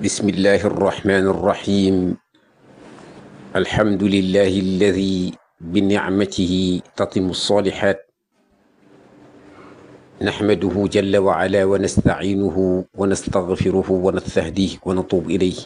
بسم الله الرحمن الرحيم الحمد لله الذي بنعمته تتم الصالحات نحمده جل وعلا ونستعينه ونستغفره ونستهديه ونتوب إليه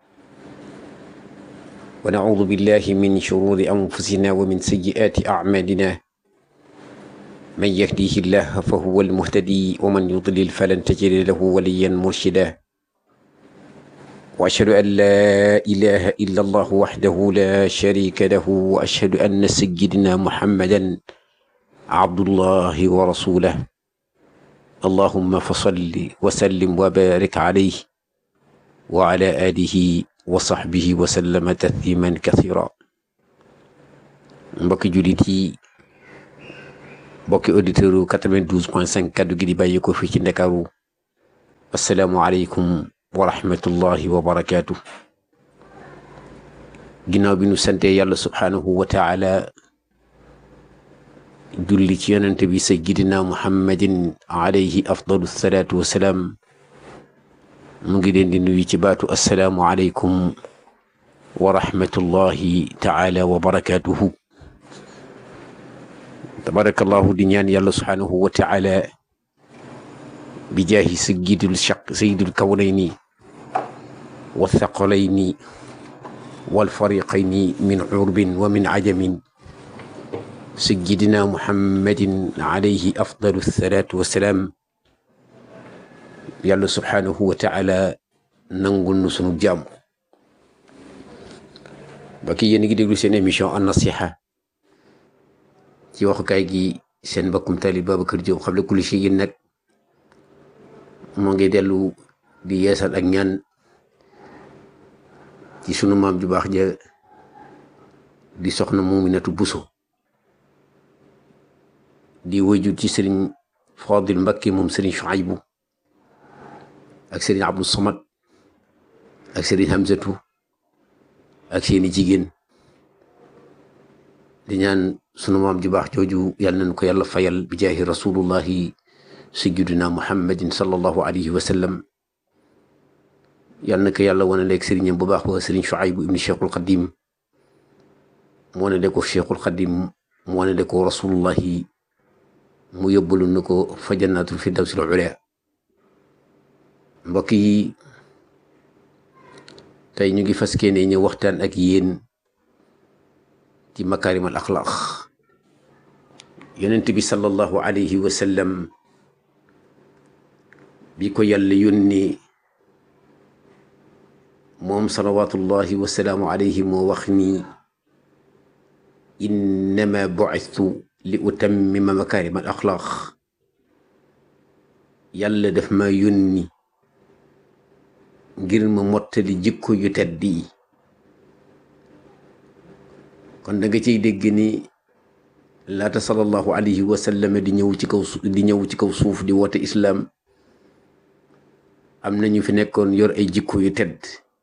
ونعوذ بالله من شرور أنفسنا ومن سيئات أعمالنا من يهديه الله فهو المهتدي ومن يضلل فلن تجد له وليا مرشدا وأشهد أن لا إله إلا الله وحده لا شريك له وأشهد أن سيدنا محمدا عبد الله ورسوله اللهم فصل وسلم وبارك عليه وعلى آله وصحبه وسلم تسليما كثيرا mbokki jullit yi mbokki auditeur 92 point 5 kaddu gi di bàyyi ko fii ci Ndakaaru asalaamualeykum wa rahmatullahi wa barakaatu ginnaaw bi nu sante yàlla subhaanahu wa taala julli ci yonente bi sayyidina muhammadin alayhi afdalu salaatu wasalaam mu ngi leen di nuyu ci baatu assalaamu aleykum wa rahmatullahi taala wa barakaatuhu tabarakallahu di ñaan yàlla subhaanahu wa taala bi jaahi sayyidil shaq sayyidil kawnayni wa thaqalayni wal fariqayni min urbin wa min ajamin sayyidina muhammadin alayhi afdalu salaatu wa salaam yàlla subhaanahu wa taala nangul nu sunu jàmm ba ki yéen a ngi déglu seen émission an nasiha ci waxukaay gi seen mbokkum talib Babacar Diop xam le kulli shay'in nag moo ngi dellu di yeesal ak ñaan ci sunu maam ju baax ja di soxna Muminatu Buso di wëju ci sëriñ Fadil Mbakke moom sëriñ Shuaybu ak sëriñ Abdou Samad ak sëriñ Hamzatu ak seeni jigéen di ñaan sunu maam ju baax jooju yàlla nañ ko yàlla fayal bi jaahi rasulullahi sayyidina muhammadin sallallahu alayhi wa sallam yàlla na ko yàlla wane leeg sëriñam bu baax ba sëriñ Shuaybu ibni cheikhul xadim mu wane de ko cheikhul xadim mu wane de ko rasulullahi mu yóbbalu na ko fa jannatul firdawsil ula mbokk yi tey ñu ngi fas yéene ñu waxtaan ak yéen ci makaarimal axlaaq yonent bi sallallahu alayhi wa sallam bi ko yàlla yónni moom salawatullahi wasalaamu alayhi moo wax ni innama bu'istu li utammima makaarima al axlaaq yàlla daf ma yónni ngir ma mottali jikko yu tedd yi kon da nga ciy dégg ni laata sallallahu alayhi wa sallam di ñëw ci kaw di ñëw ci kaw suuf di woote islaam am na ñu fi nekkoon yor ay jikko yu tedd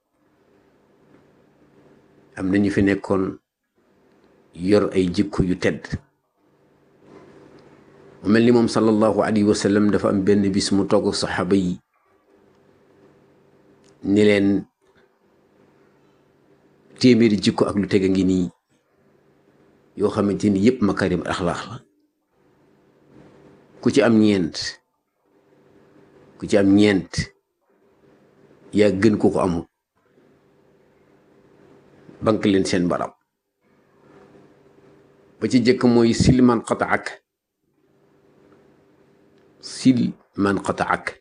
am na ñu fi nekkoon yor ay jikko yu tedd mu mel ni moom sallallahu alayhi wa sallam dafa am benn bis mu toog ak saxaaba yi ni leen téeméeri jikko ak lu teg a ngi nii yoo xamante ni yëpp makarim axlaax la ku ci am ñeent ku ci am ñeent yaa gën ko ko amul bank leen seen barab ba ci jëkk mooy sil man qataak sil man qataak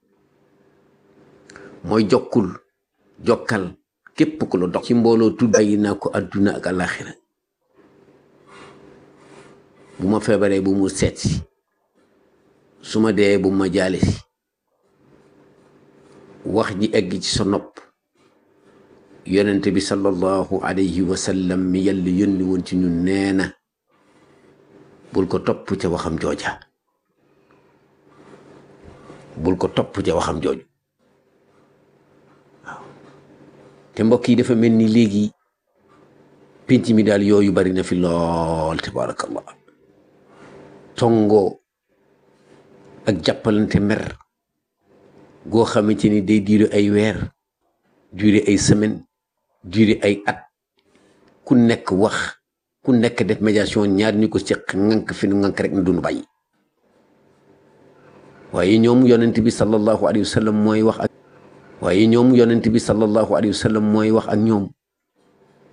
mooy jokkul jokkal képp ku la dox ci mbooloo tudd bàyyi naa ko adduna ak alaxira bu ma feebaree bu mu seet si su ma dee bu ma jaale si wax ji egg ci sa nopp yonent bi sallallahu alayhi wa sallam mi yàlla yónni woon ci ñun nee na bul ko topp ca waxam jooja bul ko topp ca waxam jooju waaw te mbokk yi dafa mel ni léegi pénc mi daal yooyu bari na fi lool tabarakallah tongoo ak jàppalante mer goo xamante ni day diiru ay weer duré ay semaine duré ay at ku nekk wax ku nekk def médiation ñaar ñu ko seq ŋànk fi nu ŋànk rek na dunu bàyyi waaye ñoom yonent bi sallallahu alayhi wa sallam mooy wax ak waaye ñoom yonent bi sallallahu alayhi wa sallam mooy wax ak ñoom